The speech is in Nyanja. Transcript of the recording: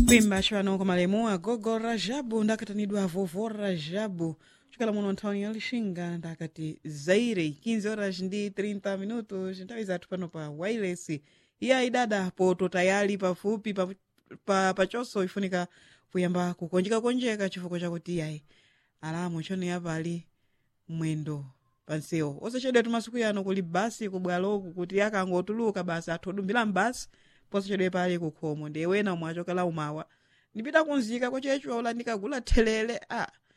kuimba chavano kumalemu agogo rajabu ndakatanidwa vovo rajabu chokela muno nthawini ya lixinga ndakati zaire 15 horas ndi 30 minutos nthawi zathu pano pa wireless iya idada poto tayali pafupi pa, pa, pachonso ifunika kuyamba kukonjekakonjeka chifukwa chakuti iyayi alamu chone yapali mwendo pansewo osachedwa tumasiku yano kuli basi kubwaloku kuti akangotuluka basi athu odumbira mbasi posachedwa pali kukhomo ndiye wena omwe achokela umawa ndipita kunzika kwachecho ola ndikagula thelele a ah.